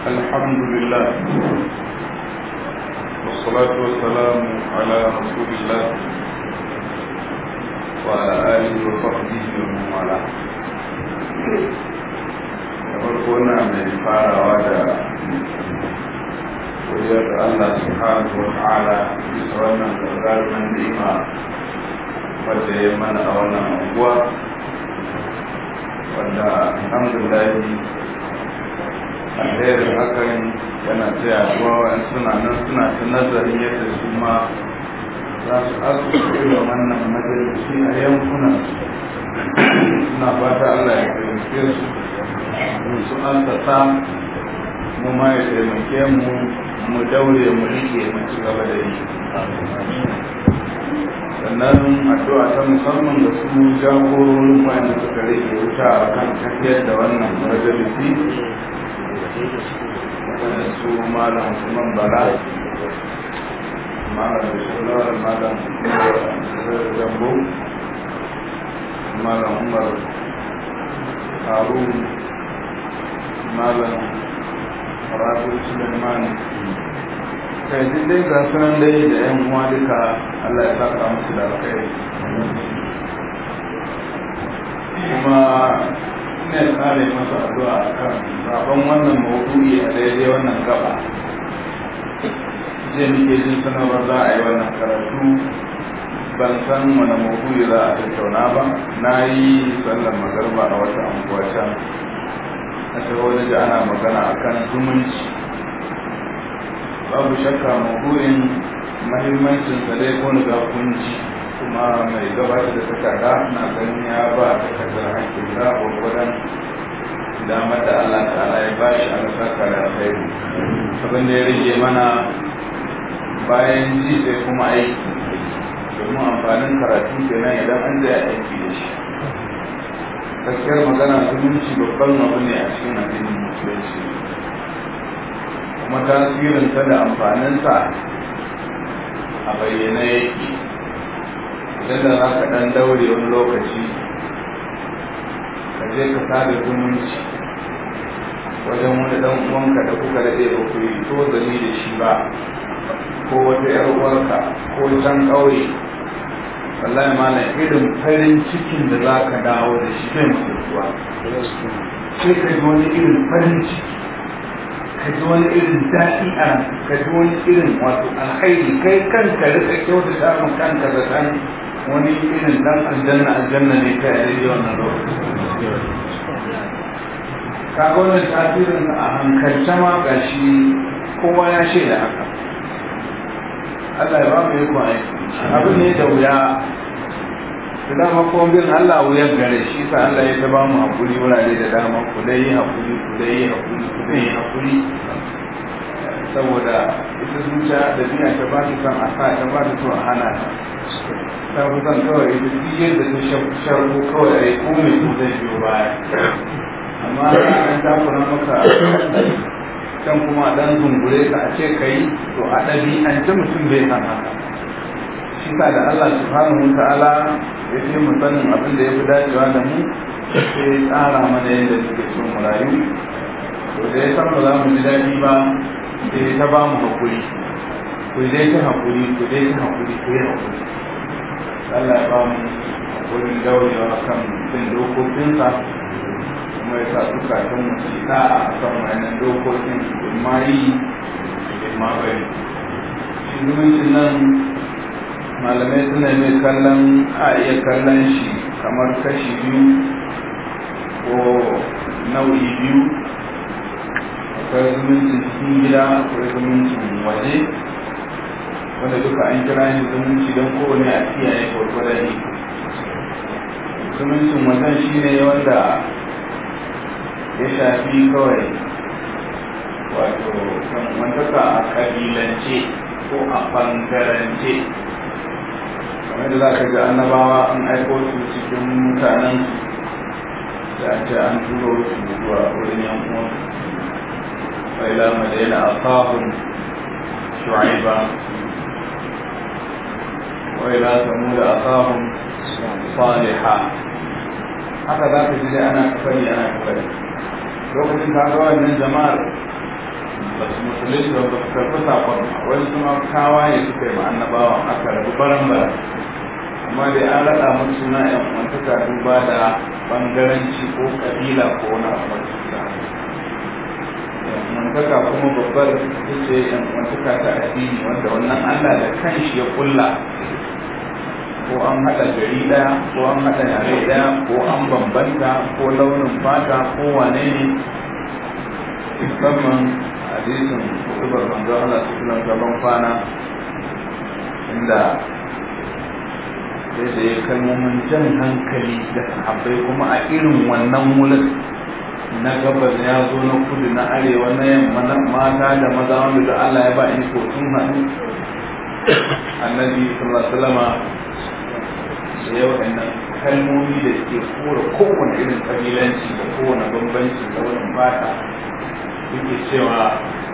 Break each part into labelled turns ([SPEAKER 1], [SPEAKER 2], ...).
[SPEAKER 1] الحمد لله والصلاة والسلام على رسول الله وعلى آله وصحبه ومن والاه farko na mai farawa da wajen da Allah subhanahu wa ta'ala bisa wannan gagarumin ni'ima wadda ya mana a wannan unguwa wanda alhamdulillah alherin hakan yana taya ruwa suna nan suna ta nazarin yadda su ma za su asusu da wannan majalisi a yankunan suna fata Allah ya taimake su su an ta mu ma ya taimake mu mu daure mu rike mu ci gaba da yi sannan addu'a ta musamman da su jagororin wanda suka rage wuta a kan tafiyar da wannan majalisi su malam Usman Bala malam Bishirlar malam Zambo malam Umar Harun malam Rabi Suleiman kai duk dai ga sunan dai da yan uwa duka Allah ya saka musu da alkhairi kuma ne kare masa addu'a kan rabon wannan maudu'i a daidai wannan gaba je muke jin sanarwar za a yi wannan karatu ban san wani maudu'i za a tattauna ba na yi sallar magarba a wata anguwa can a wani da ana magana akan zumunci babu shakka maudu'in mahimmancin sa dai ko ga kunji kuma mai gabatar da takarda na ganin ya ba takardar hakkin da gwagwadon damar da Allah ta'ala ya ba shi a saka da alkhairi abin da ya rage mana bayan ji sai kuma aiki domin amfanin karatu kenan idan an zai aiki da shi gaskiyar magana zumunci babban abu ne a cikin addinin musulunci kuma tasirinsa da amfaninsa a bayyana yake idan da za ka ɗan daure wani lokaci ka je ka sada zumunci wajen wani ɗan uwanka da kuka daɗe ba ku yi to zani da shi ba ko wata ‘yar uwarka ko can ƙauye wallahi malam irin farin cikin da za ka dawo da shi bai mutuwa sai ka ji wani irin farin ciki ka ji wani irin daɗi a ka ji wani irin wato alkhairi kai kanka rika kyauta samun kanka da kan wani irin dan aljanna aljanna ne kai a daidai wannan lokaci ka ga wannan tasirin a hankalce ma ga shi kowa ya shaida haka Allah ya ba mu yi kwan abin ne da wuya da dama kuma bin Allah wuyar gare shi sa Allah ya ta ba mu hakuri wurare da dama ku dai yi hakuri ku dai yi hakuri ku dai yi hakuri saboda ita zuciya da biya ta ba ta son a sa ta ba ta son a hana ta ta fi son kawai ita duk yadda ta sharko kawai a yi komai su zai biyo baya amma an takura maka can kuma dan zungure ka a ce ka yi to a ɗabi an ci mutum bai san haka shi sa da Allah subhanahu wa ta'ala ya ce mu sanin abin da ya fi dacewa da mu sai ya tsara mana yadda suke so mu rayu to da ya san ba za mu ji daɗi ba sai ta ba mu haƙuri ku dai ta haƙuri ku dai ta haƙuri ku yi haƙuri Allah ya ba mu haƙurin daurewa kan bin dokokinsa kuma ya sa zukatan mu su da'a a kan wannan dokokin in ma yi in ma bari shi zumuncin nan malamai suna mai kallon a iya kallon shi kamar kashi biyu ko nau'i biyu akwai zumuncin cikin gida akwai zumuncin waje wanda duka an kira shi zumunci don kowane a kiyaye gwargwadon ne zumuncin wajen shi ne wanda ya shafi kawai wato wantaka a kabilance ko a bangarance kamar da za ka ga annabawa an aiko su cikin mutanen da ce an turo su zuwa wurin yankuwan وإلى مدينة أخاهم شعيبا وإلى ثمود أخاهم صالحا haka za ka ji ana kafari ana kafari lokacin ka ga wannan jama'ar ba su musulunci ba ba su karɓi sakon wani kuma kawaye suka yi ma annabawan aka rabu baran bara amma dai an raɗa musu suna yan uwantaka duba da bangaranci ko kabila ko wani abu da uwantaka kuma babbar ita ce yan uwantaka ta addini wanda wannan Allah da kanshi ya kulla ko an haɗa gari ɗaya ko an haɗa yare ɗaya ko an bambanta ko launin fata ko wane ne musamman hadisin kutubar manzo Allah su kula gaban kwana inda sai da ya kalmomin jan hankali da sahabbai kuma a irin wannan wurin na gabas ya zo na kudu na arewa na yamma na mata da maza wanda da Allah ya ba ni ko sun haɗu annabi sallallahu alaihi wasallama da yau nan kalmomi da ke kora kowane irin kabilanci da kowane bambanci da wani fata yake cewa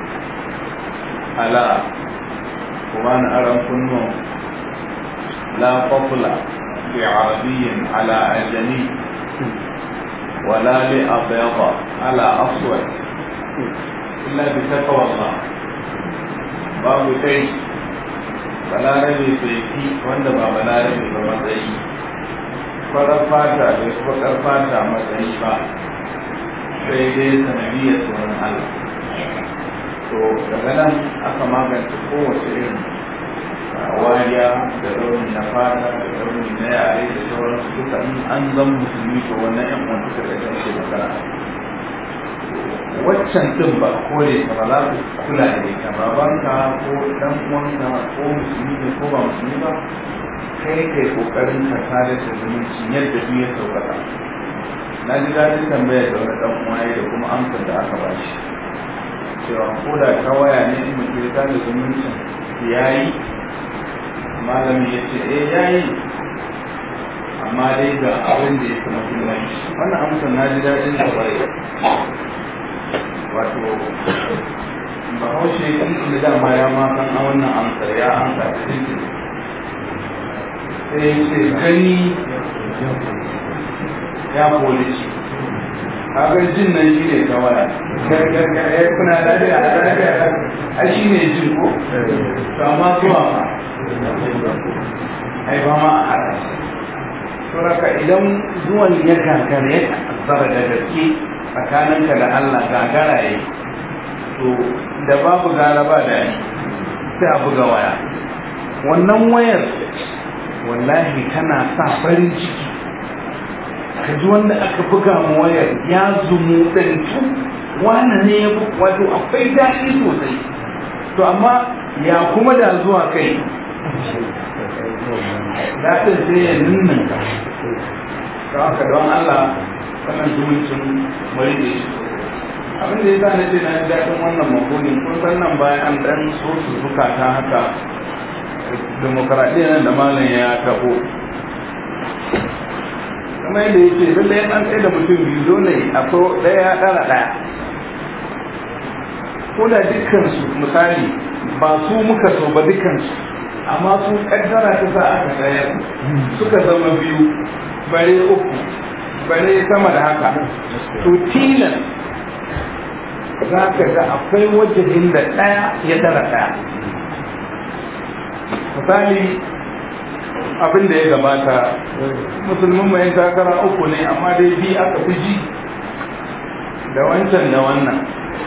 [SPEAKER 1] ala kuma na aran kunnon la fafula bi arabiyyin ala ajami wala li abyada ala aswad illa bi taqwa Allah babu kai balarabe bai fi wanda ba balarabe ba matsayi farar fata bai fakar fata matsayi ba sai dai sanadiyar tsoron Allah to daga nan aka magance kowace irin wariya da rauni na fata da rauni na yare da sauransu duka in an zan musulmi to wannan yan uwan suka da ake magana waccan din ba kore ka ba za ku kula da ita babanka ko dan uwanka ko musulmi ne ko ba musulmi ba kai kai kokarin ka tare da zumunci yadda duk ya saukaka na ji daɗin tambaya da wani dan uwa da kuma amsar da aka ba shi cewa ko da ta waya ne in mutum ya tare zumuncin yayi malami ya ce eh yayi amma dai ga abin da ya fi muhimmanci wannan amsar na ji daɗin da bare wato bahaushe inda dama ya ma san a wannan amsar ya amsa da cikin sai ce gani ya polici kaga jin nan shi ne kawai ya kuna lafiya a lafiya a shi ne jin ko to amma zuwa ma ai ba ma a haɗa sauraka idan zuwan ya gagara ya tsara da gaske tsakaninka da Allah gagara ya to da babu gara ba da yi sai a buga waya wannan wayar wallahi tana sa farin ciki ka ji wanda aka buga mu wayar ya zumu ɗantu wani ne ya wato akwai daɗi sosai to amma ya kuma da zuwa kai daɗin sai ya nuna ka haka don Allah wannan zumuncin mai da shi abin da ya sa na ce na ji daɗin wannan makonin kun san nan bayan an ɗan so su zukata haka demokaradiyyar da malam ya taɓo kuma yadda ya ce lallai an tsaye da mutum biyu dole akwai ɗaya ya ɗara ɗaya ko da dukkansu misali ba su muka so ba dukkansu amma su ƙaddara ta sa aka tsaya suka zama biyu bare uku bare sama da haka to tilan za ka ga akwai wajen da ɗaya ya ɗara ɗaya misali abin da ya gabata musulmin mai takara uku ne amma dai bi aka fi ji da wancan da wannan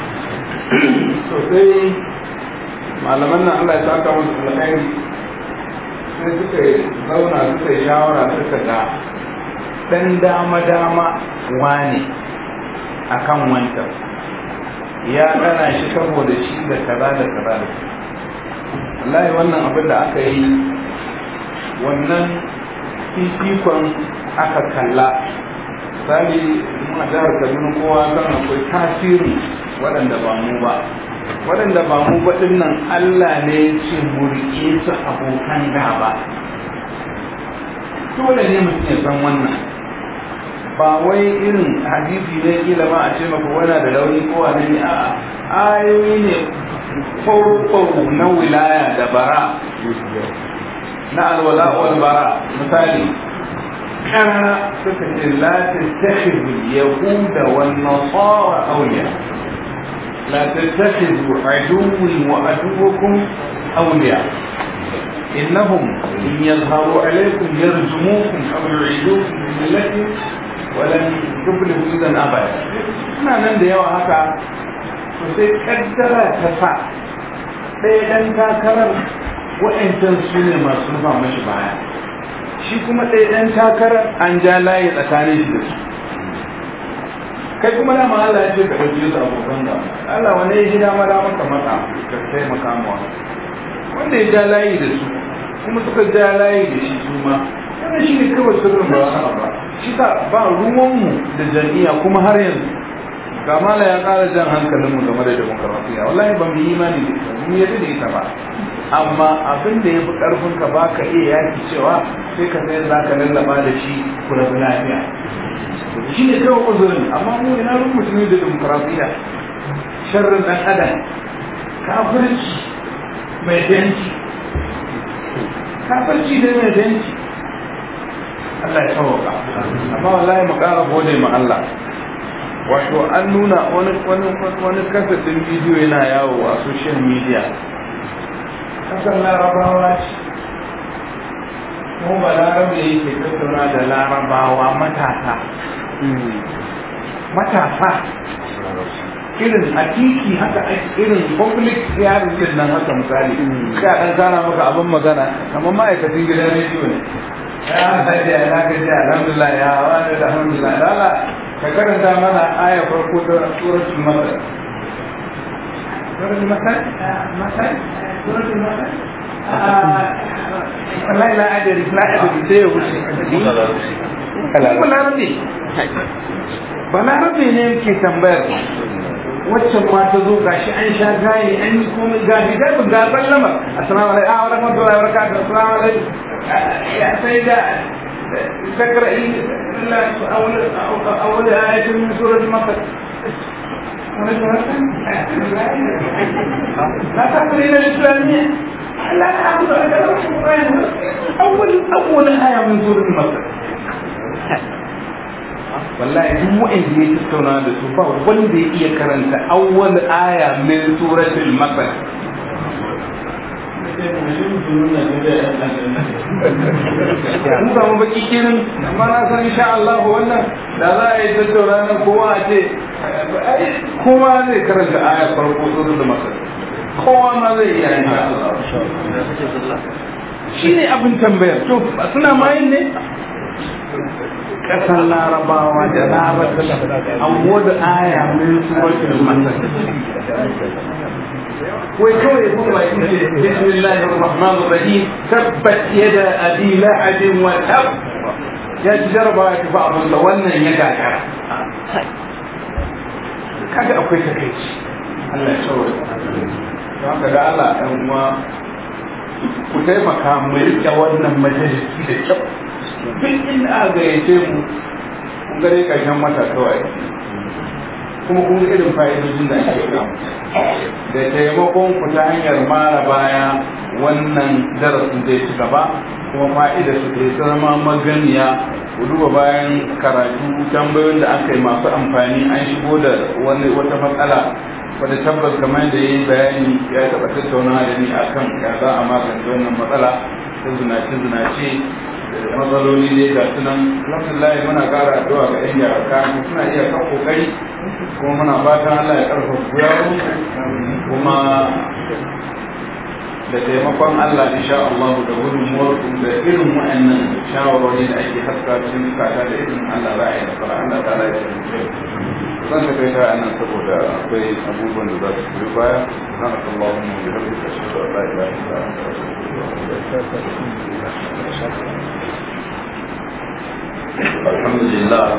[SPEAKER 1] sosai malaman nan Allah ya saka musu alkhairi sai suka zauna suka yi shawara suka ga dan dama dama wane akan wancan ya ɗana shi saboda shi da kaza da kaza da wallahi wannan abin da aka yi wannan fifikon aka kalla misali muna jihar kaduna kowa kan akwai tasiri waɗanda ba mu ba waɗanda ba mu ba nan allah ne ya ce mu riƙe su abokan gaba dole ne mutum ya san wannan ba wai irin hadisi ne kila ma a ce maka wana da rauni ko wani ne a ayoyi ne farko na wilaya da bara na alwala wal bara misali kana suka ce la tattakhidhu yahuda wan nasara awliya la tattakhidhu aduwwi wa aduwwakum awliya innahum in yadhharu alaykum yarjumukum aw yu'idukum fi millati wa lan tuflihu idan abada suna nan da yawa haka to sai kaddara ta sa ɗaya ɗan takarar wa'ancan su ne masu nufa mashi baya shi kuma ɗaya ɗan takarar an ja layi tsakanin shi da su kai kuma dama Allah ya ce ka ɗauki su abokan da Allah wani ya gida ma dama ka mata ka taimaka mawa wanda ya ja layi da su kuma suka ja layi da shi su ma wannan shi ne kawai sirrin ba wani ba shi sa ba ruwanmu da jam'iyya kuma har yanzu kamala ya ƙara jan hankalinmu game da demokarasiya wallahi ba mu yi imani da ita mu yadda da ita ba amma abin da ya fi ƙarfin ka ba ka iya yaki cewa sai ka sai za ka lallaba da shi ku rabu lafiya shi ne kawai uzurin amma mu ina ruwan musulmi da demokarasiya sharrin ɗan adam kafirci mai danci kafirci ne mai danci Allah ya sauka amma wallahi mu ƙara gode ma Allah wato an nuna wani wani wani kasafin bidiyo yana yawo a social media kasar larabawa ce kuma ba larabe yake tattauna da larabawa matasa matasa irin a titi haka irin public hearing din nan haka misali sai a dan kana maka abin magana kamar ma'aikacin gidan rediyo ne ya haɗe ya na gaji alhamdulillah ya wani da alhamdulillah lala ka karanta mana aya farko ta suratul masar suratul masar masar suratul masar wallahi la adari la adari sai ya wuce balarabe balarabe ne yake tambayar waccan ma ta zo gashi an sha gaye an yi komai ga hidayar ga sallama assalamu alaikum wa rahmatullahi wa barakatuh assalamu alaikum ya sai da تقرأي أول أول آية من سورة مصر لا تقرأ الإسلامية لا أعبد أول أول آية من سورة مصر wallahi duk wa'anda ya tattauna da su ba wanda ya iya karanta awwal aya min suratul masar mun samu baki kenan amma na san insha Allah wannan da za a yi tattauna nan kowa a ce kowa zai karanta aya farko sura da masa kowa ma zai iya insha Allah shi ne abin tambayar to suna mayin ne kasar larabawa da larabta an wada aya min suratul masar wai kawai ya kuma baki ce bismillahir rahmanir rahim tabbat yada abi la'ab wa tab ya ji jaraba ya tafi abin da wannan ya gagara kaga akwai takaici Allah ya tsoro don haka ga Allah dan uwa ku taimaka mu rike wannan majalisi da kyau duk inda aka gayyace mu kun gare karshen wata kawai kuma kun irin fa'idojin da ake samu da taimakon ku ta hanyar mara baya wannan darasin zai ci gaba kuma fa'ida su ke zama maganiya ku duba bayan karatu tambayoyin da aka yi masu amfani an shigo da wani wata matsala wadda tabbas kamar da ya yi bayani ya taɓa tattauna da ni akan ya za a magance wannan matsala ta zinace zinace matsaloli ne ga sunan alhamdulillah muna kara addu'a ga yan yara kayan suna iya kan kokari kuma muna fatan Allah ya karfafa gwiwa kuma da taimakon Allah insha Allah da gudunmuwar da irin wa'annan shawarwari da ake haska cikin zukata da irin Allah za a yi nasara Allah ta ya taimake zan ta kai ta nan saboda akwai abubuwan da za su biyo baya subhanaka allahumma wa bihamdika ashhadu an la ilaha illa anta astaghfiruka wa atubu ilaik
[SPEAKER 2] alhamdulillah